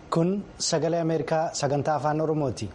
Kun sagalee Ameerikaa sagantaa afaan Oromooti.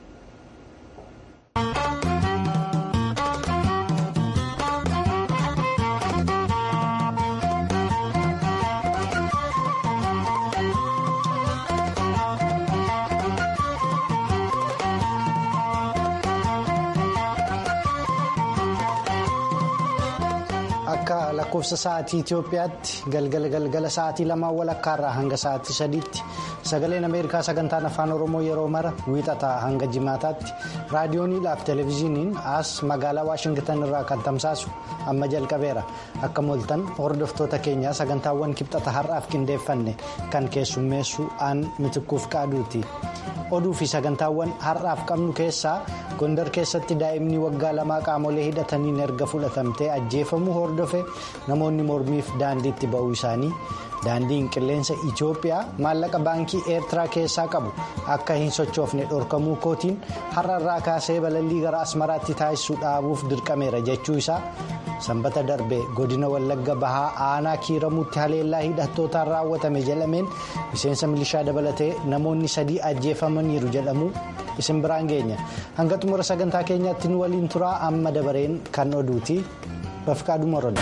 Akka lakkoofsa sa'aatii Itoophiyaatti galgala galgala sa'aatii lamaan walakkaarraa hanga sa'aatii sadiitti sagaleen Ameerikaa sagantaan afaan Oromoo yeroo mara wiixataa hanga jimaataatti raadiyooniidhaaf televezyiiniin as magaalaa Waashingtan irraa kan tamsaasu amma jalqabeera. Akka mooltan hordoftoota keenyaa sagantaawwan kibxata har'aaf qindeeffanne kan keessummeessu aan mitikkuuf qaaduuti. Oduu fi sagantaawwan har'aaf qabnu keessaa gondar keessatti daa'imni waggaa lamaa qaamolee hidhataniin erga fudhatamtee ajjeefamuu hordofe namoonni mormiif daandiitti ba'uu isaanii daandiin qilleensa Itoophiyaa maallaqa baankii eertiraa keessaa qabu akka hin sochoofne dhorkamuu kootiin har'arraa kaasee balallii gara asmaraatti taasisuu dhaabuuf dirqameera jechuu isaa sanbata darbe godina wallagga bahaa aanaa kiiramuutti haleellaa hidhattootaan raawwatame jedhameen miseensa milishaa dabalatee namoonni sadii ajjeefamaniiru jedhamu isin biraan geenya hanga xumura sagantaa keenyaatti nu waliin turaa amma dabareen kan oduuti bafqaaduu moroda.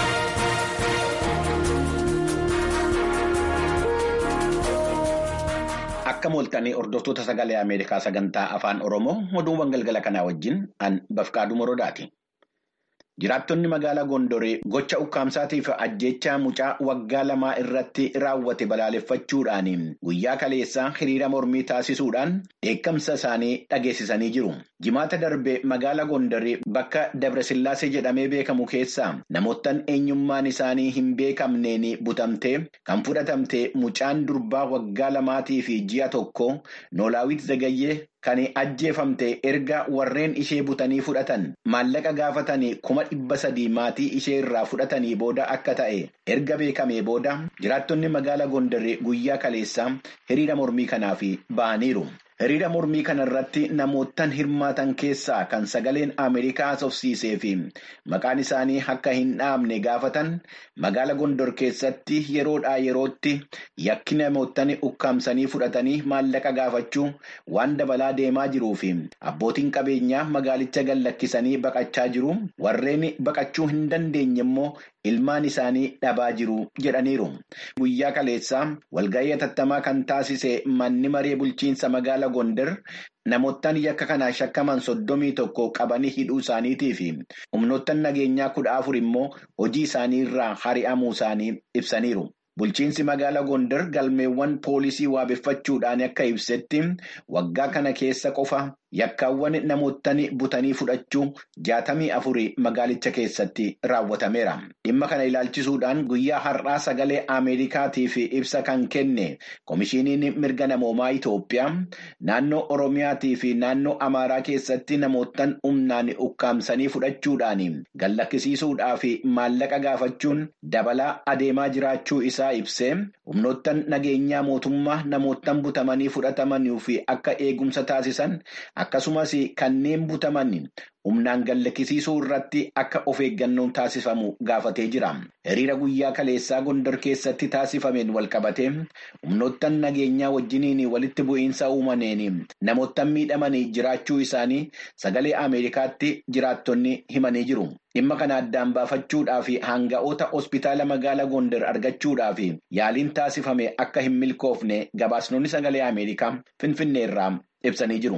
Akka mooltanii hordoftoota sagalee Ameerikaa sagantaa afaan Oromoo oduuwwan galgala kanaa wajjin an bafqaaduu morodaati. Jiraattonni magaalaa Gondoree gocha ukkaamsaatiif ajjechaa mucaa waggaa lamaa irratti raawwate balaaleffachuudhaan guyyaa kaleessaa hiriira mormii taasisuudhaan dheekkamsa isaanii dhageessisanii jiru. Jimaata darbe magaalaa Gondoree bakka Dabrasillaasee jedhamee beekamu keessaa namoottan eenyummaan isaanii hin beekamneen butamtee kan fudhatamte mucaan durbaa waggaa lamaatii fi ji'a tokko Noolaawit Zagayyee. Kan ajjeefamte erga warreen ishee butanii fudhatan maallaqa gaafatanii kuma dhibba sadii maatii ishee irraa fudhatanii booda akka ta'e erga beekamee booda jiraattonni magaalaa Gondaree guyyaa kaleessaa hiriira mormii kanaaf ba'aniiru. Hiriira mormii kanarratti namoottan hirmaatan keessaa kan sagaleen Ameerikaa haasofsiisee fi maqaan isaanii akka hin dhaabne gaafatan magaala Gondor keessatti yeroodhaa yerootti yakki namoottan ukkaamsanii fudhatanii maallaqa gaafachuu waan dabalaa deemaa jiruu fi abbootiin qabeenyaa magaalicha gallakkisanii baqachaa jiru warreen baqachuu hin dandeenye immoo ilmaan isaanii dhabaa jiru jedhaniiru. Guyyaa kaleessaa walga'ii hatattamaa kan taasise manni maree bulchiinsa magaala Gondar namoottan yakka kanaan shakkaman soddomii tokko qabanii hidhuu isaaniitii fi humnoottan nageenyaa kudha afur immoo hojii isaanii irraa hari'amuu isaanii ibsaniiru. Bulchiinsi magaalaa Gondar galmeewwan poolisii waabeffachuudhaan akka ibsetti waggaa kana keessa qofa yakkaawwan namoottan butanii fudhachuu jaatamii afurii magaalicha keessatti raawwatameera. Dhimma kana ilaalchisuudhaan guyyaa har'aa sagalee Ameerikaatiif ibsa kan kenne Komishiiniin mirga namoomaa Itoophiyaa naannoo Oromiyaatii fi naannoo Amaaraa keessatti namoottan humnaan ukkaamsanii fudhachuudhaan gallakkisiisuudhaa fi maallaqa gaafachuun dabalaa adeemaa jiraachuu isaa ibsee humnoottan nageenyaa mootummaa namoottan butamanii fudhatamanii fi akka eegumsa taasisan. Akkasumas kanneen butaman humnaan gallakkisiisuu irratti akka of eeggannoon taasifamu gaafatee jira. Hiriira guyyaa kaleessaa Gondar keessatti taasifameen walqabatee humnoottan nageenyaa wajjiniin walitti bu'iinsa uumameen namoottan miidhamanii jiraachuu isaanii sagalee Ameerikaatti jiraattonni himanii jiru. Dhimma kana addaan baafachuudhaaf hanga'oota hospitaala magaalaa Gondar argachuudhaaf yaaliin taasifame akka hin milkoofne gabaasnoonni sagalee Ameerikaa Finfinneerraa ibsanii jiru.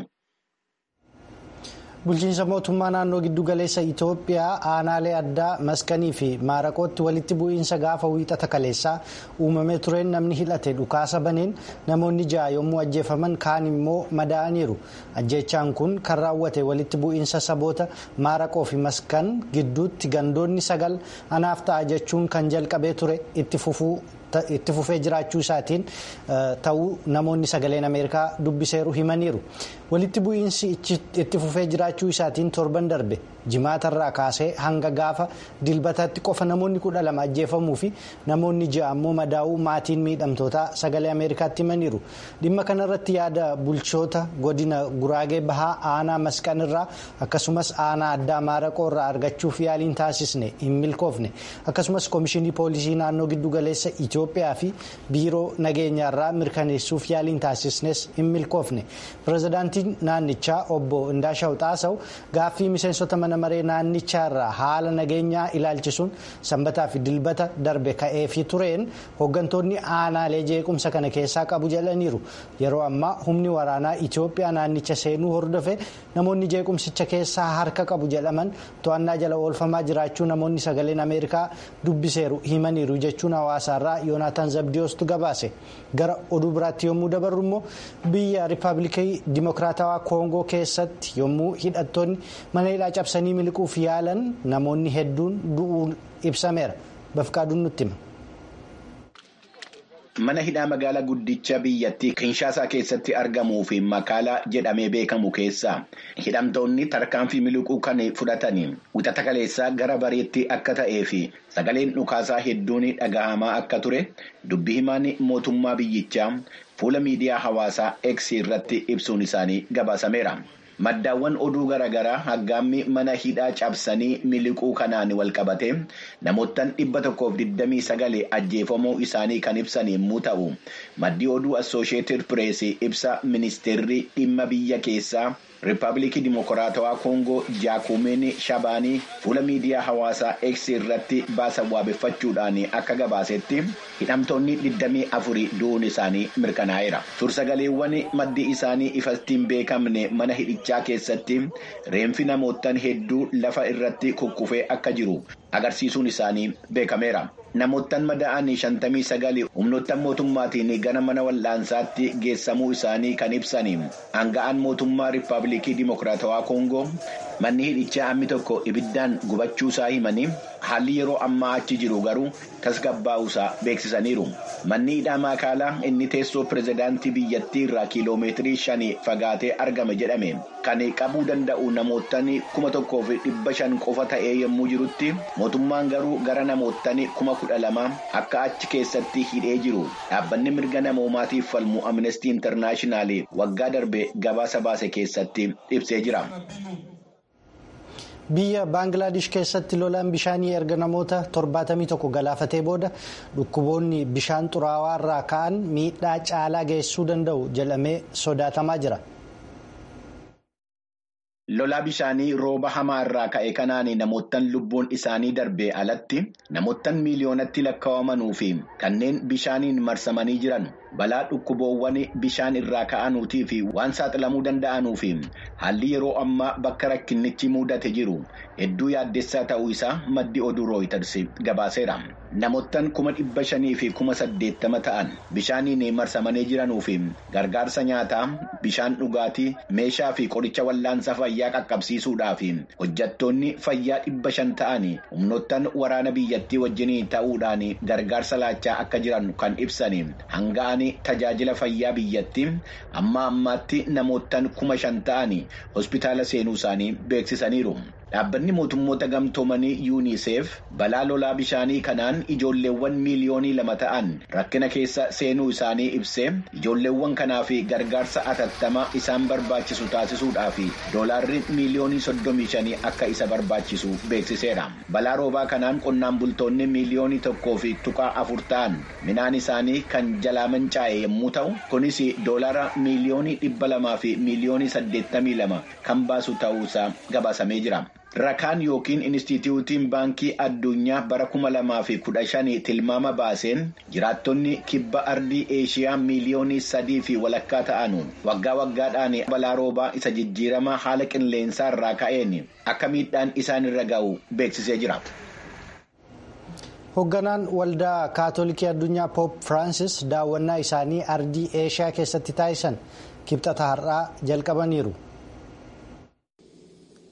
Bulchiinsa mootummaa naannoo giddugaleessa Itoophiyaa aanaalee addaa maskanii fi maaraqootti walitti bu'iinsa gaafa wiixata kaleessaa uumamee tureen namni hidhate dhukaasa baneen namoonni ja'a yommuu ajjeefaman kaan immoo madaa'aniiru. Ajjeechaan kun kan raawwate walitti bu'iinsa saboota maaraqoo fi maskan gidduutti gandoonni sagal anaaf ta'a jechuun kan jalqabee ture itti fufuu. itti fufee jiraachuu isaatiin ta'uu namoonni sagaleen ameerikaa dubbiseeru himaniiru walitti bu'iinsi itti fufee jiraachuu isaatiin torban darbe jimaatarraa kaasee hanga gaafa dilbataatti qofa namoonni kudha lama ajjeefamuu fi namoonni ja'a ammoo madaa'uu maatiin miidhamtootaa sagalee ameerikaatti himaniiru dhimma kanarratti yaada bulchoota godina guraagee bahaa aanaa masqanirraa akkasumas aanaa addaa maaraqoorraa argachuuf yaaliin taasisne hin milkoofne akkasumas koomishinii poolisii naannoo giddugaleessa itiyoophiyaa fi biiroo nageenyaarraa mirkaneessuuf yaaliin taasisnes hin milkoofne pirezidaantiin naannichaa obbo Indaashaw Xaasaw gaaffii miseensota mana maree naannichaarraa haala nageenyaa ilaalchisuun sanbataa fi dilbata darbe ka'eefii tureen hooggantoonni aanaalee jeequmsa kana keessaa qabu jedhaniiru yeroo ammaa humni waraanaa Itiyoophiyaa naannicha seenuu hordofe namoonni jeequmsicha keessaa harka qabu jedhaman to'annaa jala oolfamaa jiraachuu namoonni sagaleen ameerikaa dubbiseeru himaniiru jechuun hawaasaarraa yoonaataan zabdiyoostu gabaase gara oduu biraatti yommuu dabarru immoo biyya riippaabilikii dimokiraatawaa koongoo keessatti yommuu hidhattoonni mana hidhaa cabsanii miliquuf yaalan namoonni hedduun du'uun ibsameera bafqaaduun nutti hima. Mana hidhaa magaalaa guddicha biyyattii Kinshaasaa keessatti argamuu fi Makaalaa jedhamee beekamu keessaa hidhamtoonni tarkaanfii miliquu kan fudhatanii wixata kaleessaa gara bareetti akka ta'ee fi sagaleen dhukaasaa hedduun dhagahamaa akka ture dubbi himaan mootummaa biyyichaa fuula miidiyaa hawaasaa X irratti ibsuun isaanii gabaasameera. Maddaawwan oduu garaagaraa haggaammi mana hidhaa cabsanii miliquu kanaan walqabate namoottan dhibba tokkoof digdamii sagalee ajjeefamuu isaanii kan ibsan yommuu ta'u maddii oduu assooshieetid pireesii ibsa ministeerri dhimma biyya keessaa riippaabilikii dimokiraatawaa koongoo jaakumeen shabaanii fuula miidiyaa hawaasaa X irratti baasan waabeffachuudhaan akka gabaasetti hidhamtoonni 24 du'uun isaanii mirkanaa'eera. Sursagaleewwan maddi isaanii ifatti hin beekamne mana hidhichaa keessatti reenfi namoottan hedduu lafa irratti kukkufee akka jiru agarsiisuun isaanii beekameera. Namoottan madaa'anii shantamii sagali humnoottan mootummaatiin gara mana wal'aansaatti geessamuu isaanii kan ibsan hanga'an mootummaa riippaabilikii dimokiraatawaa koongoo manni hidhichaa hammi tokko ibiddaan gubachuu isaa himanii haalli yeroo ammaa achi jiru garuu tasgabbaa'uu isaa beeksisaniiru. Manni hidhaa Makaalaa inni teessoo pirezidaantii biyyattii irraa kiiloomeetirii shanii fagaatee argame jedhame kan qabuu danda'u namoottan kuma tokkoof dhibba shan qofa ta'ee yommuu jirutti mootummaan garuu gara namoottan kuma kudha lama akka achi keessatti hidhee jiru dhaabbanni mirga namoomaatiif falmu amnestii intarnaashinaal waggaa darbe gabaasa baase keessatti ibsee jira. biyya baangilaadesh keessatti lolaan bishaanii erga namoota 71 galaafatee booda dhukkuboonni bishaan xuraawaa irraa ka'an miidhaa caalaa geessisuu danda'u jedhamee sodaatamaa jira. Lolaa bishaanii rooba hamaa irraa ka'e kanaan namoottan lubbuun isaanii darbee alatti namoottan miiliyoonatti lakkaa'amanuu fi kanneen bishaaniin marsamanii jiran balaa dhukkuboowwan bishaan irraa ka'anuutii fi waan saaxilamuu danda'anuu fi haalli yeroo ammaa bakka rakkinnichi mudate jiru hedduu yaaddessaa ta'uu isaa maddi oduu rooyiters gabaaseera. Namoottan kuma dhibba shanii fi kuma saddeettama ta'an bishaaniin marsamanii jiranuu fi gargaarsa nyaataa bishaan dhugaatii meeshaa fi qoricha wallaansa fayyaa qaqqabsiisuudhaaf hojjattoonni fayyaa dhibba shan ta'an humnoottan waraana biyyattii wajjin ta'uudhaan gargaarsa laachaa akka jiran kan ibsan hanga'an tajaajila fayyaa biyyattii amma ammaatti namoottan kuma shan ta'an hospitaala seenuu isaanii beeksisaniiru. Dhaabbanni mootummoota gamtoomanii yuuniseef balaa lolaa bishaanii kanaan ijoolleewwan miiliyoonii lama ta'an rakkina keessa seenuu isaanii ibsee ijoolleewwan kanaaf gargaarsa atattamaa isaan barbaachisu taasisuudhaaf doolaarri miiliyoonii soddomii shanii akka isa barbaachisu beeksiseera. Balaa roobaa kanaan qonnaan bultoonni miiliyoonii tokkoo fi tuqaa afur ta'an midhaan isaanii kan jalaa mancaa'e yommuu ta'u kunis doolaara miiliyoonii dhibba lamaa fi miiliyoonii saddeettamii lama kan baasu ta'uusaa gabaasamee jira. Rakaan yookiin Inistituutiin Baankii Addunyaa bara kuma lamaa fi kudha shanii tilmaama baaseen jiraattonni kibba ardii Eeshiyaa miiliyoonii sadii fi walakkaa ta'an waggaa waggaadhaan balaa roobaa isa jijjiirama haala qilleensaa irraa ka'een akka miidhaan isaan irra ga'u beeksisee jira. Hoogganaan waldaa kaatolikii addunyaa Poop Firaansis daawwannaa isaanii ardii Eeshiyaa keessatti taasisan kibxata har'aa jalqabaniiru.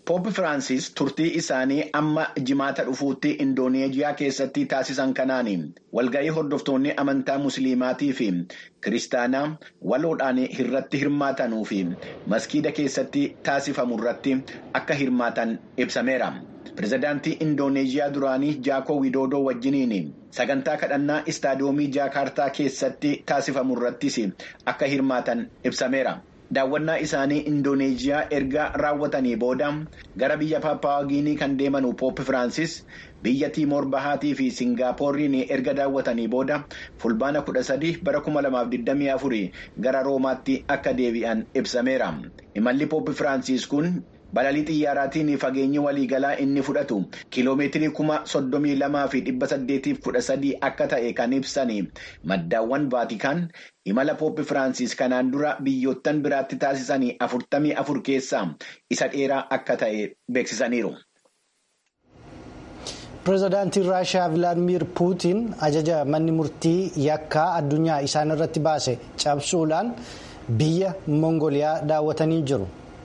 Pooppi Firaansis turtii isaanii amma jimaata dhufuutti Indooneeziyaa keessatti taasisan kanaan walga'ii hordoftoonni amantaa musliimaatii fi kiristaanaa waloodhaan irratti hirmaatanuu fi maskiida keessatti taasifamu irratti akka hirmaatan ibsameera. Pireezidaantii Indooneeziyaa duraanii Jaakoo Widoodoo wajjiniin sagantaa kadhannaa istaadiyoomii Jaakaartaa keessatti taasifamu irrattis akka hirmaatan ibsameera. Daawwannaa isaanii Indooneeziyaa erga raawwatanii booda gara biyya Paappaawaagiinii kan deemanu Pooppi Firaansis biyya Tiimoor Bahaatii fi Singaappoorriin erga daawwatanii booda fulbaana kudha sadii bara kuma lamaaf digdamii afurii gara Roomaatti akka deebi'an ibsameera. Imalli Pooppi Firaansis kun balalii xiyyaaraatiin fageenyi waliigalaa inni fudhatu kiiloomeetirii kuma soddomii lamaa fi dhibba saddeetiif kudha sadii akka ta'e kan ibsan maddaawwan vaatikaan imala Pooppi Firaansis kanaan dura biyyoottan biraatti taasisanii afurtamii afur keessaa isa dheeraa akka ta'e beeksisaniiru. Pireezidaantiin Raashiyaa Vilaadimiir Puutiin ajaja manni murtii yakkaa addunyaa isaan irratti baase cabsuudhaan biyya Mongooliyaa daawwatanii jiru.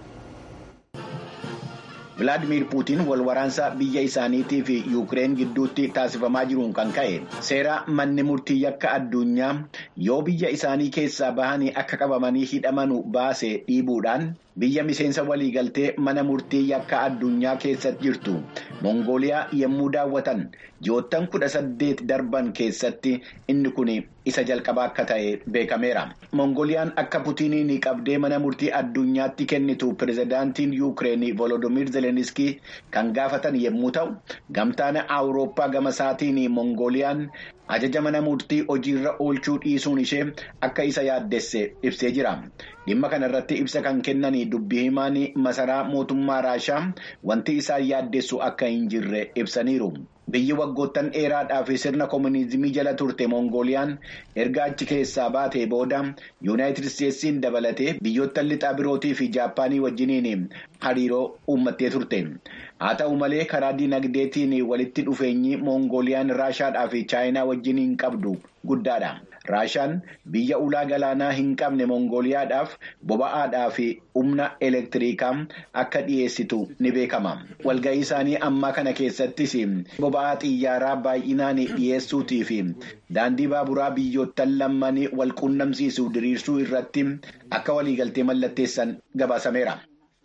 Vilaadimiir Puutiin wal waraansa biyya isaaniitii fi Yuukireen gidduutti taasifamaa jiruun kan ka'e seera manni murtii yakka addunyaa yoo biyya isaanii keessaa bahanii akka qabamanii hidhamanu baase dhiibuudhaan biyya miseensa waliigaltee mana murtii yakka addunyaa keessatti jirtu Mongooliyaa yommuu daawwatan ji'oottan kudha saddeet darban keessatti inni kun isa jalqabaa akka ta'e beekameera. Mongooliyaan akka Puutiiniin qabdee mana murtii addunyaatti kennitu pireezidaantiin Yuukireen Volodimiir Zeleniskii kan gaafatan yommuu ta'u gamtaan Awurooppaa gama isaatiin Mongooliyaan ajaja mana murtii hojiirra oolchuu dhiisuun ishee akka isa yaaddesse ibsee jira. Dhimma kanarratti ibsa kan kennan dubbii himaan masaraa mootummaa Raashaa wanti isaan yaaddessu akka hin jirre ibsaniiru. Biyyi waggoottan dheeraadhaaf sirna koominizimii jala turte Mongooliyaan erga achi keessaa baatee booda Yuunaayitid Isteetsiin dabalatee biyyoottan lixaa birootii fi Jaappaanii wajjiniin hariiroo uummattee turte. Haa ta'u malee karaa dinagdeetiin walitti dhufeenyi Mongooliyaan Raashaadhaa fi Chaayinaa wajjiniin qabdu guddaadha. Raashaan biyya ulaa galaanaa hin qabne Mongooliyaadhaaf boba'aadhaa fi humna elektiriikaa akka dhiyeessitu ni beekama. Walga'ii isaanii ammaa kana keessattis boba'aa xiyyaaraa baay'inaan dhiyeessuutii fi daandii baaburaa biyyoottan lammanii wal quunnamsiisu diriirsuu irratti akka waliigaltee mallatteessan gabaasameera.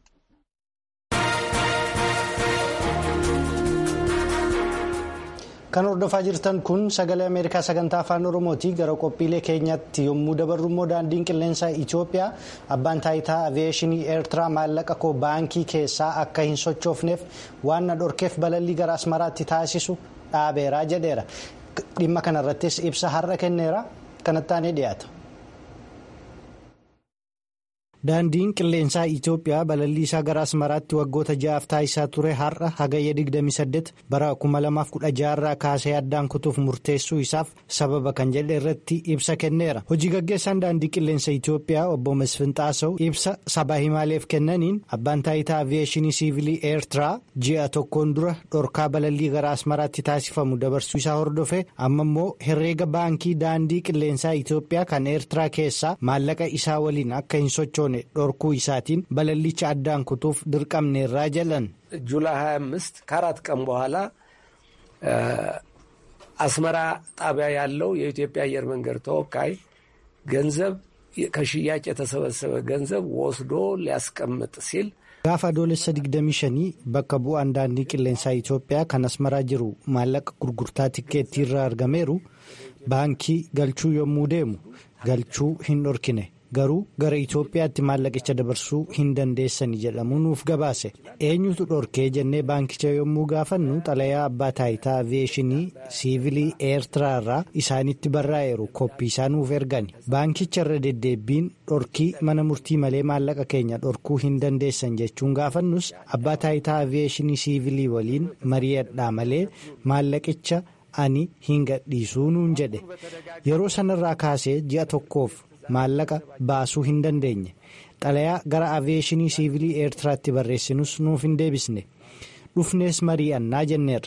Kan hordofaa jirtan kun sagalee Ameerikaa sagantaa afaan Oromooti. Gara qophiilee keenyatti yommuu dabarru immoo daandiin qilleensaa Itoophiyaa abbaan taayitaa aviyeeshinii Eertiraa maallaqa koo baankii keessaa akka hin sochoofneef waan na dhorkeef balallii gara Asmaraatti taasisu dhaabeera jedheera. Dhimma kanarrattis ibsa har'a kenneera. Kanatti dhiyaata. Daandiin qilleensaa Itoophiyaa balallii isaa gara Asmaraatti waggoota ja'aaf taasisaa ture har'a hagayya 28 bara 2016 irraa kaasee addaan kutuuf murteessuu isaaf sababa kan jedhe irratti ibsa kenneera. Hojii gaggeessaan daandii qilleensa Itoophiyaa obbo Masfin Xaasaw ibsa sabaa himaaleef kennaniin abbaan taayitaa aviyeeshinii siivilii Eertiraa ji'a tokkoon dura dhorkaa balallii gara Asmaraatti taasifamu dabarsuu isaa hordofe amma immoo herreega baankii daandii qilleensaa Itoophiyaa kan Eertiraa keessaa maallaqa isaa waliin akka hin sochoone. dhorkuu isaatiin balallicha addaan kutuuf dirqamneerraa jedhan ጁላይ 25 ከአራት ቀን በኋላ አስመራ ጣቢያ ያለው የኢትዮጵያ አየር መንገድ ተወካይ ገንዘብ ከሽያጭ የተሰበሰበ ገንዘብ ወስዶ ሊያስቀምጥ ሲል gaafa adoolessa 25 bakka bu'aan daandii qilleensaa Itoophiyaa kan asmaraa jiru maallaqa gurgurtaa tikkeettii irraa argameeru baankii galchuu yommuu deemu galchuu hin dhorkine. garuu gara Itoophiyaatti maallaqicha dabarsuu hin dandeessani jedhamu nuuf gabaase eenyutu dhorkee jennee baankicha yommuu gaafannu xalayaa abbaa taayitaa aviyeeshinii siivilii eertiraa irraa isaanitti barraa'eeru koppii isaa nuuf ergani baankicha irra deddeebbiin dhorkii mana murtii malee maallaqa keenya dhorkuu hin dandeessan jechuun gaafannus abbaa taayitaa aviyeeshinii siivilii waliin mari'adhaa malee maallaqicha ani hin gadhiisuu nuun jedhe yeroo sanarraa kaasee ji'a tokkoof. maallaqa baasuu hin dandeenye xalayaa gara aviyeeshinii siivilii eertiraatti barreessinus nuuf hin deebisne dhufnees mari'annaa jenneerra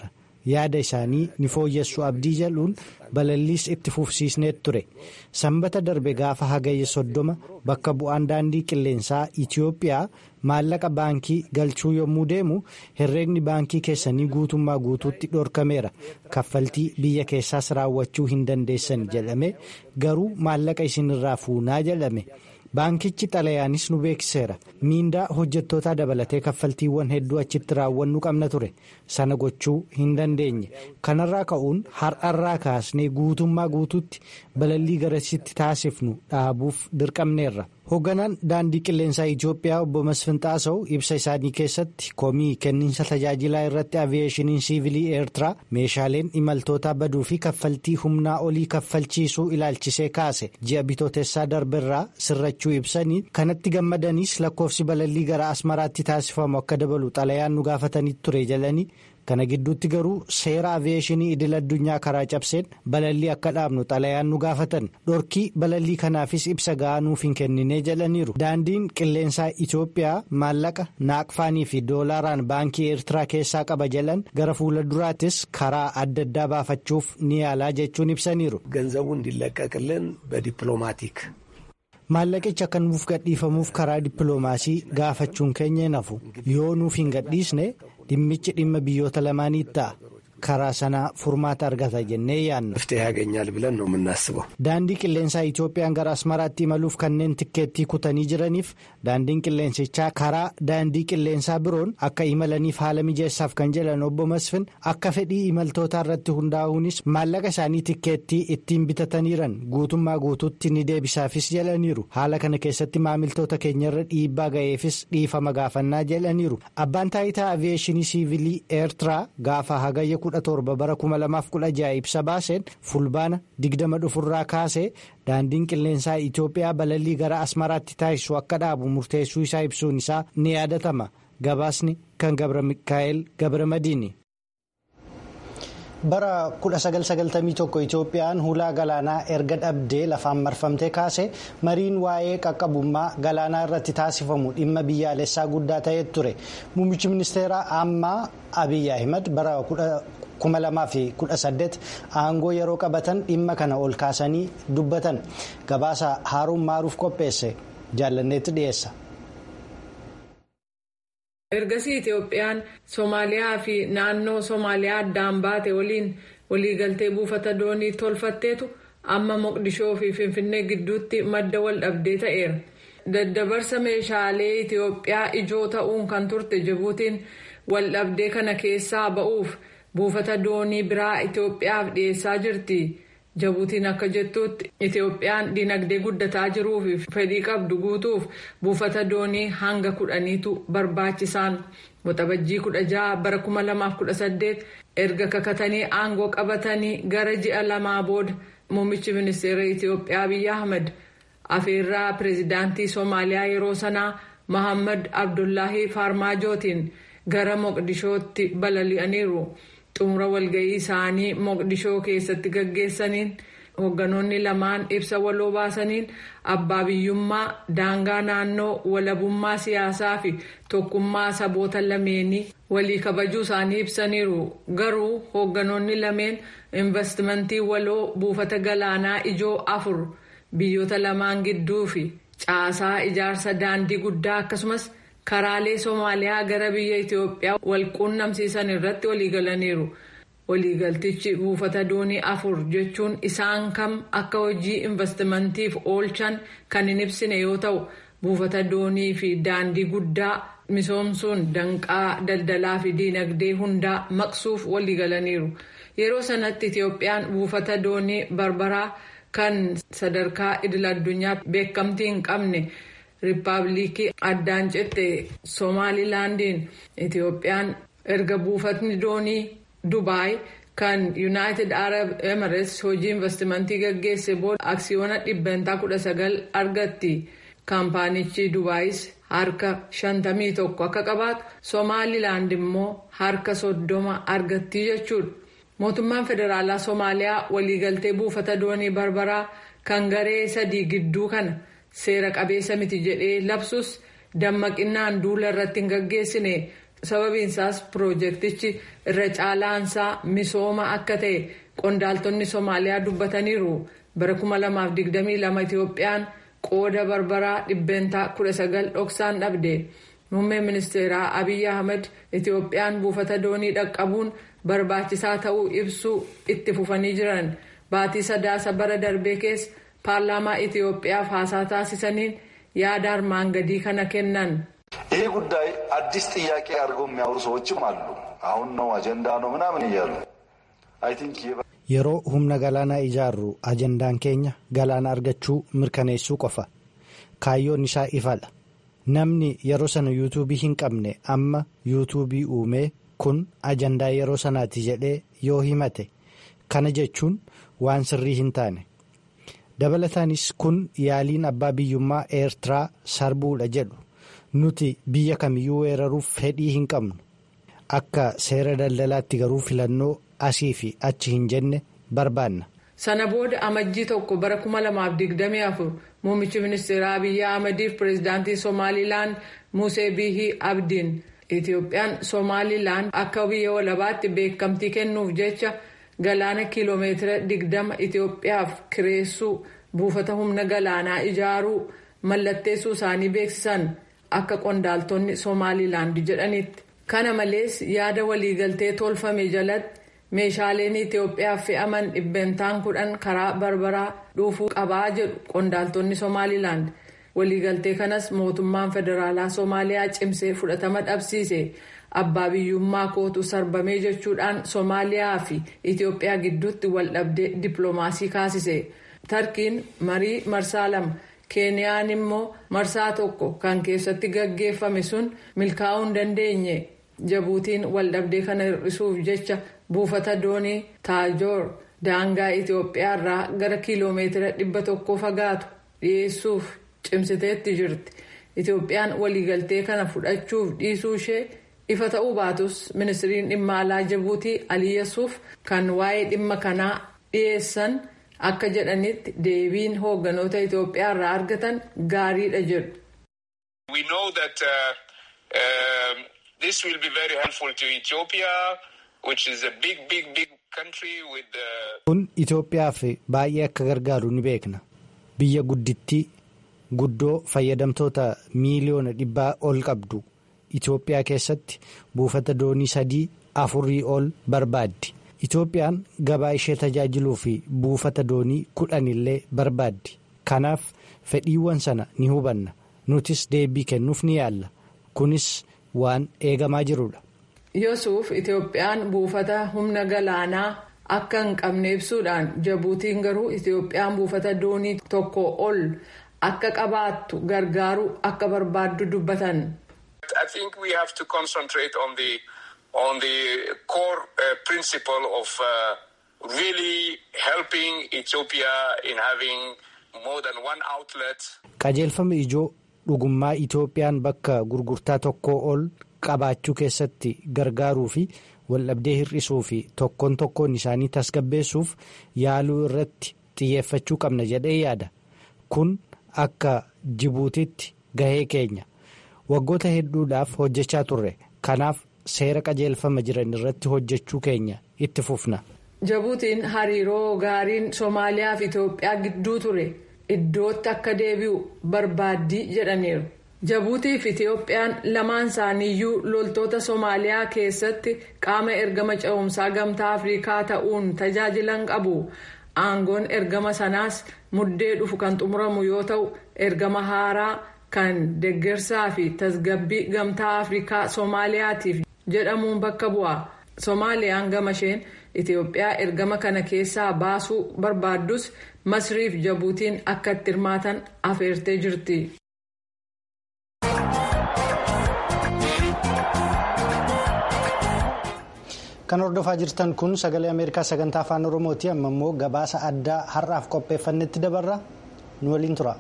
yaada isaanii ni fooyyessu abdii jedhuun balalliis itti fufsiisneet ture sanbata darbe gaafa hagayya soddoma bakka bu'aan daandii qilleensaa itiyoophiyaa maallaqa baankii galchuu yommuu deemu herreegni baankii keessanii guutummaa guutuutti dhorkameera kaffaltii biyya keessaas raawwachuu hin dandeessan jedhame garuu maallaqa isinirraa fuunaa jedhame. baankichi xalayaanis nu beeksiseera miindaa hojjettootaa dabalatee kaffaltiiwwan hedduu achitti raawwannu qabna ture sana gochuu hin dandeenye kanarraa ka'uun har'arraa kaasnee guutummaa guutuutti balallii garasitti taasifnu dhaabuuf dirqamneerra hoogganaan daandii qilleensaa itiyoophiyaa obbo masfinxaasaw ibsa isaanii keessatti komii kenniinsa tajaajilaa irratti aviyeeshiniin siivilii eertiraa meeshaaleen imaltootaa baduu fi kaffaltii humnaa olii kaffalchiisuu ilaalchisee kaase ji'a bitootessaa darberraa sirrachuu ibsanii kanatti gammadaniis lakkoofsi balallii gara asmaraatti taasifamu akka dabalu xalayaan nu gaafatanii ture jedhanii kana gidduutti garuu seera aviyeeshinii idil addunyaa karaa cabseen balallii akka dhaabnu xalayaan nu gaafatan dhorkii balallii kanaafis ibsa ga'aa nuuf hin kenninee jedhaniiru daandiin qilleensaa itiyoophiyaa maallaqa naaqfaanii fi doolaaraan baankii eertiraa keessaa qaba jedhan gara fuula duraattis karaa adda addaa baafachuuf ni yaalaa jechuun ibsaniiru. ገንዘቡ እንዲለቀቅልን በዲፕሎማቲክ maallaqicha akka nuuf gadhiifamuuf karaa dippiloomaasii gaafachuun keenya nafu yoo nuuf hin gadhiisne dhimmichi dhimma biyyoota lamaanii ta'a karaa sanaa furmaata argata jennee yaanna. መፍትሄ ያገኛል ብለን ነው የምናስበው። daandii qilleensaa itoophiyaan gara asmaraatti imaluuf kanneen tikkeettii kutanii jiraniif daandiin qilleensichaa karaa daandii qilleensaa biroon akka imalaniif haala mijeessaaf kan jedhan obbo Masfin akka fedhii imaltootaa irratti hundaa'uunis maallaqa isaanii tikkeettii ittiin bitataniiran guutummaa guutuutti ni deebisaafis jedhaniiru haala kana keessatti maamiltoota keenyarra dhiibbaa ga'eefis dhiifama gaafannaa jedhaniiru abbaan taayitaa aviyeeshinii siivilii eertiraa gaafa hagayya kudha torba bara kuma lamaaf kudha ja'a ibsa baaseen fulbaana digdama dhufurraa kaasee daandiin qilleensaa itiyoophiyaa balallii gara asmaraatti taasisu akka dhaabu murteessuu isaa ibsuun isaa ni yaadatama gabaasni kan gabra mikaa'el gabra madiini. bara 1991 itoophiyaan hulaa galaanaa erga dhabdee lafaan marfamtee kaase mariin waa'ee qaqqabummaa galaanaa irratti taasifamu dhimma biyyaalessaa guddaa ta'ee ture muummichi ministeeraa ammaa abiy ahimad bara 2018 aangoo yeroo qabatan dhimma kana ol kaasanii dubbatan gabaasa haaruun maaruuf qopheesse jaallanneetti dhiyeessa. ergasii itoophiyaan soomaaliyaa fi naannoo soomaaliyaa addaan baate waliin waliigaltee buufata doonii tolfatteetu amma moqdishoo fi finfinnee gidduutti madda wal dhabdee ta'eera daddabarsa meeshaalee itiyoophiyaa ijoo ta'uun kan turte jibuutiin wal dhabdee kana keessaa ba'uuf buufata doonii biraa itiyoophiyaaf dhiyeessaa jirti. Jibuutiin akka jettutti Itoophiyaan dinagdee guddataa jiruu fi fedhii qabdu guutuuf buufata doonii hanga kudhaniitu barbaachisaan waxabajjii kudha jaha bara kuma lamaaf kudha saddeet erga kakatanii aangoo qabatanii gara ji'a lamaa booda muummichi ministeera Itoophiyaa Abiyyi Ahmed afeerraa pireezidaantii Soomaaliyaa yeroo sanaa Mohaammed Abdullahi Farmaajootiin gara Moqdishootti balali'aniiru. xumura walga'ii isaanii moqdishoo keessatti gaggeessaniin hoogganoonni lamaan ibsa waloo baasaniin abbaa biyyummaa daangaa naannoo walabummaa siyaasaa fi tokkummaa saboota lameenii walii kabajuu isaanii ibsaniiru garuu hoogganoonni lameen investimentii waloo buufata galaanaa ijoo afur biyyoota lamaan gidduu fi caasaa ijaarsa daandii guddaa akkasumas. karaalee soomaaliyaa gara biyya itiyoophiyaa wal quunnamsiisan irratti waliigalaniiru waliigaltichi buufata doonii afur jechuun isaan kam akka hojii investimentiif oolchan kan hin ibsine yoo ta'u buufata doonii fi daandii guddaa misoomsuun danqaa daldalaa fi diinagdee hundaa maqsuuf waliigalaniiru yeroo sanatti itiyoophiyaan buufata doonii barbaraa kan sadarkaa idil addunyaa beekamtii hin qabne. riippaabilikii addaan cette soomaalilaandiin itiyoophiyaan erga buufatni doonii dubaay kan yuunaayitid arab emirates hojii investimentii gaggeesse booda aksiyoona dhibbantaa kudha sagal argatti kaampaanichi dubaayis harka shantamii tokko akka qabaatu soomaalilaand immoo harka soddoma argattii jechuudha mootummaan federaalaa soomaaliyaa waliigaltee buufata doonii barbaraa kan garee sadii gidduu kana. seera qabeessa miti jedhee labsus dammaqinaan duula irratti hin gaggeessine sababiinsaas piroojeektichi irra caalaansaa misooma akka ta'e qondaaltonni soomaaliyaa dubbataniiru bara 2022 itiyoophiyaan qooda barbaraa dhibbeentaa 19 dhoksaan dhabde muummeen ministeeraa abiyyi ahmed itiyoophiyaan buufata doonii dhaqqabuun barbaachisaa ta'uu ibsuu itti fufanii jiran baatii sadaasa bara darbee keessa paarlaamaa itiyoophiyaaf haasaa taasisaniin yaada armaan gadii kana kennan. ይህ ጉዳይ አዲስ ጥያቄ አድርገው የሚያወሩ ሰዎችም አሉ። አሁን ነው አጀንዳ ነው ምናምን እያሉ አይ ቲንክ yeroo humna galaanaa ijaarru ajandaan keenya galaana argachuu mirkaneessuu qofa kaayyoon isaa ifadha namni yeroo sana yuutuubii hin qabne amma yuutuubii uumee kun ajandaa yeroo sanaati jedhee yoo himate kana jechuun waan sirrii hin taane dabalataanis kun yaaliin abbaa biyyummaa eertiraa sarbuudha jedhu nuti biyya kamiyyuu weeraruuf fedhii hin qabnu akka seera daldalaatti garuu filannoo asii fi achi hin jenne barbaanna. sana booda amajjii tokko bara 2024 muummichi ministeeraa abiyyi ahmediif pireezidaantii somaalilaand musee biihii abdiin itiyoophiyaan somaalilaand akka biyya walabaatti beekamtii kennuuf jecha galaana kiiloomeetira 20 itiyoophiyaaf kireessuu buufata humna galaanaa ijaaruu mallatteessuu isaanii beeksisan akka qondaaltonni somaalilaand jedhanitti kana malees yaada waliigaltee tolfame jalatti. meeshaaleen itiyoophiyaaf fe'aman dhibbeentaan kudhan karaa barbaraa dhuufuu qabaa jedhu qondaaltonni somaalilaand waliigaltee kanas mootummaan federaalaa soomaaliyaa cimsee fudhatama dhabsiise abbaa biyyummaa kootu sarbamee jechuudhaan soomaaliyaa fi itiyoophiyaa gidduutti waldhabdee dippiloomaasii kaasise tarkiin marii marsaa lama keeniyaan immoo marsaa tokko kan keessatti gaggeeffame sun milkaa'uu hin dandeenye jabuutiin waldhabdee kana hir'isuuf jecha. buufata doonii taajoor daangaa itiyoophiyaa irraa gara kiiloomeetira dhibba tokko fagaatu dhiyeessuuf cimsiteetti jirti itiyoophiyaan waliigaltee kana fudhachuuf dhiisuu ishee ifa ta'uu baatus ministiriin dhimma alaa jabuutii aliyyasuuf kan waa'ee dhimma kanaa dhiyeessan akka jedhanitti deebiin hoogganoota itiyoophiyaa irraa argatan gaariidha jedhu. kun itiyoophiyaaf baay'ee akka gargaaru ni beekna biyya guddittii guddoo fayyadamtoota miiliyoona dhibbaa ol qabdu itiyoophiyaa keessatti buufata doonii sadii afurii ol barbaaddi itiyoophiyaan gabaa ishee tajaajiluu fi buufata doonii kudhan illee barbaaddi kanaaf fedhiiwwan sana ni hubanna nutis deebii kennuuf ni yaalla kunis waan eegamaa jirudha. Yosuuf Itiyoophiyaan buufata humna galaanaa akka hin qabne ibsuudhaan jabuutiin garuu Itiyoophiyaan buufata doonii tokko ol akka qabaattu gargaaruu akka barbaaddu dubbatan. I think we have to concentrate on the on the core uh, principle of uh, really helping Ethiopia in having more than one outlet. Qajeelfama ijoo dhugummaa Itiyoophiyaan bakka gurgurtaa tokkoo ol. qabaachuu keessatti gargaaruu fi waldhabdee hir'isuu fi tokkoon tokkoon isaanii tasgabbeessuuf yaaluu irratti xiyyeeffachuu qabna jedhee yaada kun akka jibuutitti gahee keenya waggoota hedduudhaaf hojjechaa turre kanaaf seera qajeelfama jiran irratti hojjechuu keenya itti fufna. jabuutiin hariiroo gaariin soomaaliyaa fi itiyoophiyaa gidduu ture iddootti akka deebi'u barbaaddii jedhaniiru. jabuutii fi itiyoophiyaan lamaan isaaniiyyuu loltoota soomaaliyaa keessatti qaama ergama ce'umsaa gamtaa afrikaa ta'uun tajaajilan qabu aangoon ergama sanaas muddee dhufu kan xumuramu yoo ta'u ergama haaraa kan deggersaa fi tasgabbii gamtaa afrikaa soomaaliyaatiif jedhamuun bakka bu'a soomaaliyaan gama isheen itiyoophiyaa ergama kana keessaa baasuu barbaaddus masriif jabuutiin akka itti hirmaatan afeertee jirti. kan hordofaa jirtan kun sagalee ameerikaa sagantaa afaan oromooti amma immoo gabaasa addaa har'aaf qopheeffannetti dabarra nu waliin tura.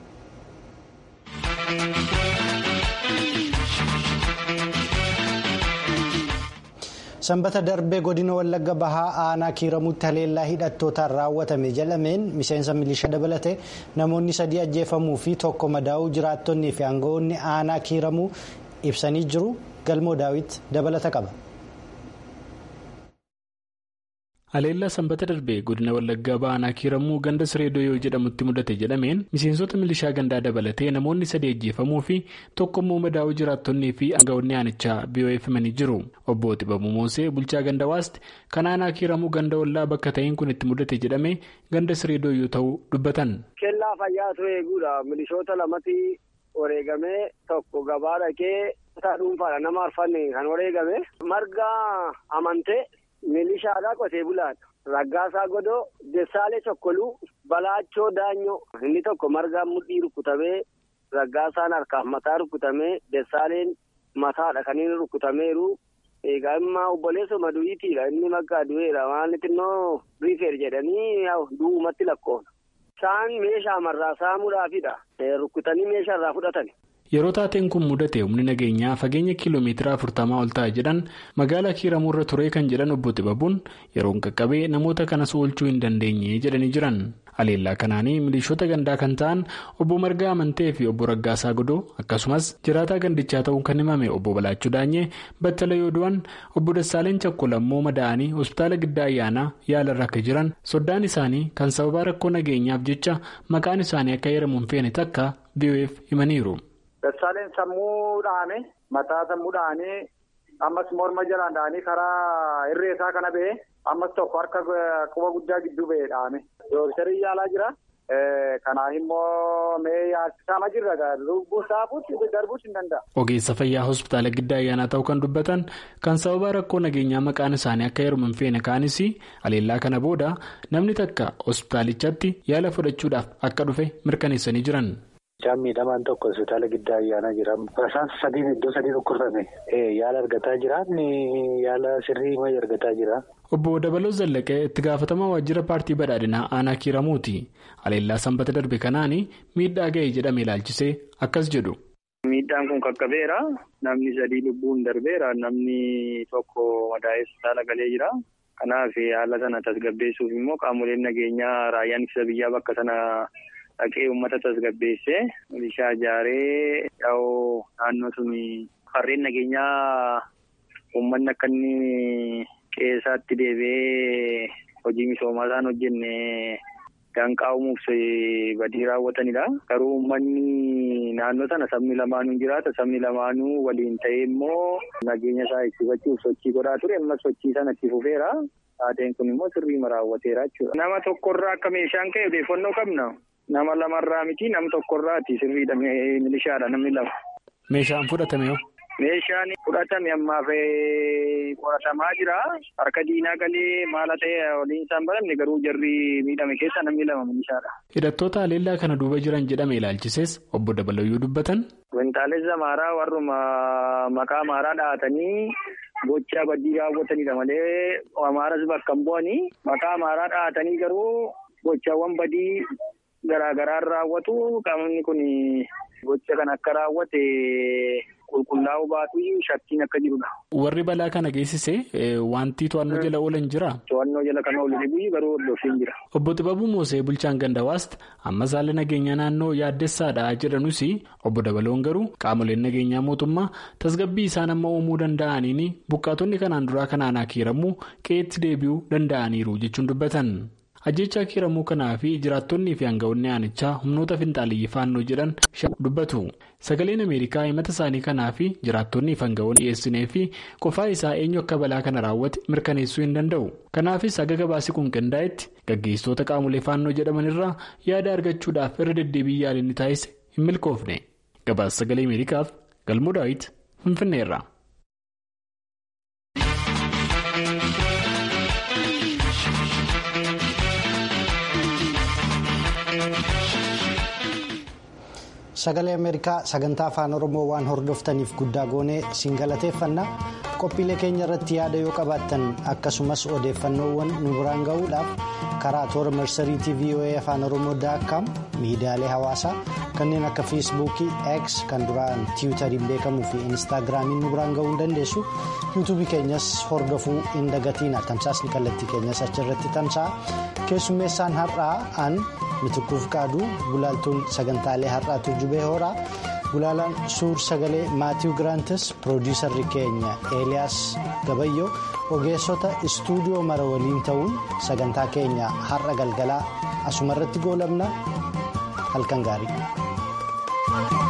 sanbata darbee godina wallagga bahaa aanaa kiiramutti haleellaa hidhattootaan raawwatame jedhameen miseensa milishaa dabalatee namoonni sadii ajjeefamuu fi tokko madaa'uu jiraattonnii fi aangawoonni aanaa kiiramuu ibsanii jiru galmoo daawit dabalata qaba. Haleellaa sanbata darbee godina Wallaggaa ba'anaa kiiramuu ganda siree doyoo jedhamutti mudate jedhameen miseensota milishaa gandaa dabalatee namoonni sadii ajjeefamuu fi tokko immoo madaa'uu jiraattonnii fi aangawoonni aanichaa BOF himanii jiru. Obbo Xibabuu Moosee bulchaa ganda waasti kan aanaa kiiramuu ganda ollaa bakka ta'een kun itti mudate jedhamee ganda siree doyoo ta'uu dubbatan. Kellaa fayyaatu eeguudha. Milishoota lamatti wareegamee tokko gabaa dhaqee kutaa dhuunfaadha nama arfanne kan wareegame marga amantee. Milishaadhaa qotee bulaadha. Raggaasaa Godoo, Dessaalee Chokkoluu, Balaachoo Daanyoo. Inni tokko margaan mudhii rukutamee, Raggaasaan harkaaf mataa rukutamee, Dessaaleen mataadha kan inni rukutameeru. Egaa immoo obboleessa madu'iitiidha. Inni makkaa du'eera. Waan xinnoo riifeer jedhanii du'umatti lakkoofna. Isaan meeshaa marraa saamuudhaafidha. Rukutanii meeshaa irraa fudhatan. Yeroo taateen kun mudate humni nageenyaa fageenya kiiloomeetira afurtamaa ol ta'a jedhan magaalaa kiiramuu irra ture kan jedhan obbo Xibabuun yeroon qaqqabee namoota kanas oolchuu hin dandeenye jedhanii jiran. Haleellaa kanaanii milishoota gandaa kan ta'an obbo Margaa Amantee fi obbo Raggaasaa Godoo akkasumas jiraataa gandichaa ta'uun kan himame obbo Balaachuu Daanyee battala yoo du'an obbo Dassaaleen Chakkol ammoo madaa'anii hospitaala giddaa ayyaanaa yaalarra akka jiran soddaan isaanii kan sababa rakkoo nageenyaaf jecha maqaan isaanii akka heeramuun feene takka BOF himaniiru. Dassaaleen sammuu dhaane mataa sammuu dhaane ammas morma jalaan dhaanii karaa irree isaa kana ba'e ammas tokko harka quba guddaa gidduu ba'e dhaame. Dooktarii yaalaa jira. Kanaaf immoo mee yaalchisaa jirra lubbuu saafuutti darbuus hin danda'a. Ogeessa fayyaa hospitaala giddaa ayyaanaa ta'uu kan dubbatan kan sababa rakkoo nageenyaa maqaan isaanii akka heeruman feene kaanis haleellaa kana booda namni takka hospitaalichatti yaala fudhachuudhaaf akka dhufe mirkaneessanii jiran. Mucaan miidhamaan tokko hospitaala giddaa ayyaanaa jira. Isaan sadiin iddoo sadii dhukkubsame. Yaala argataa jira. Yaala sirrii mayi argataa jira. Obbo Dabaloo Zallaqee itti gaafatamaa waajjira paartii badhaadhinaa aanaa kiiramuuti. Haleellaa sanbata darbe kanaan miidhaa ga'e jedhame ilaalchisee akkas jedhu. Miidhaan kun qaqqabeera. Namni sadii lubbuun darbeera. Namni tokko madaa'ee hospitaala galee jira. Kanaaf haala sana tasgabbeessuuf immoo qaamoleen nageenyaa raayyaan ittisa biyyaa bakka sana. Dhaqee uummata tasgabbeessee milishaa ijaaree yaa'u naannoo sun farreen nageenyaa uummanni akka inni qeessaatti deebi'ee hojii misoomaa isaan hojjenne danqaa uumuuf badii raawwatanidha. Garuu uummanni naannoo sana sabni lamaanuu jiraata. Sabni lamaanuu waliin ta'ee immoo nageenya isaa eegsifachuuf sochii godhaa ture. Ammas sochii sana itti fufeera. Taateen kun immoo sirriima raawwateera jechuudha. Nama tokkorraa akka meeshaan ka'e odeeffannoo qabna. Nama lamarraa miti nam tokkorraati sirriidha milishaadha namni lama. Meeshaan fudhatame hoo? Meeshaan fudhatame ammaaf qoratamaa jira. Harka diinaa galee maala ta'e waliin isaan baramne garuu jarri miidhame keessa namni lama milishaadha. Hidhattoota haleellaa kana duuba jiran jedhame ilaalchises obbo Dabalayyuu dubbatan. Wintaalessa maaraa warruma maqaa maaraa dhahatanii gochaa badii raawwatanidha malee amaaras bakka hin bu'anii maqaa maaraa dhahatanii garuu gochaawwan badii. Garaagaraan raawwatu qaamni kun gocha kan akka raawwate qulqullaa'uu baatu shakkiin akka jirudha. Warri balaa kana geessise wanti to'annoo jala oolan jira. To'annoo jala kan oolu dhibuu garuu hordofii jira. Obbo Xibabuu Moosee bulchaan gandawaast ammas haala nageenyaa naannoo yaaddessaadha jedhanus obbo Dabaloon garuu qaamoleen nageenyaa mootummaa tasgabbii isaan amma uumuu danda'aniin buqqaatonni kanaan duraa kanaan kiiramuu qe'eetti deebi'uu danda'aniiru jechuun dubbatan. ajjechaa kiiramuu kanaa fi jiraattonnii fi aangawoonni aanichaa humnoota finxaaliyyii faannoo jedhan dubbatu sagaleen ameerikaa himata isaanii kanaa fi jiraattonnii fi aangawoonni dhiyeessinee fi qofaa isaa eenyu akka balaa kana raawwate mirkaneessuu hin danda'u kanaafis haga gabaasii kun qindaa'etti gaggeessitoota qaamolee faannoo jedhamanirraa yaada argachuudhaaf irra deddeebii yaalinni taasise hin milkoofne gabaasa sagalee ameerikaaf galmoo daawit finfinneerra. sagalee ameerikaa sagantaa afaan oromoo waan hordoftaniif guddaa goonee siin galateeffanna qophiilee keenya irratti yaada yoo qabaattan akkasumas odeeffannoowwan nu biraan ga'uudhaaf karaa toora marsariitii voa afaan oromoo daakkaam miidiyaalee hawaasaa kanneen akka feesbuukii x kan duraan tiwutariin beekamuu fi instaagiraamiin nu biraan ga'uu hin dandeessu yuutuubii keenyas hordofuu hin dagatiina tamsaasni kallattii keenyas achirratti tamsa'a keessummeessaan har'aa an mitikkuuf qaaduu gulaaltuun sagantaalee har'aa turjubee horaa gulaalaan suur sagalee maatiiw giraantis piroodiisarri keenya eeliyaas gabayyoo ogeessota istuudiyoo mara waliin ta'uun sagantaa keenya har'a galgalaa asumarratti goolabna halkan gaarii.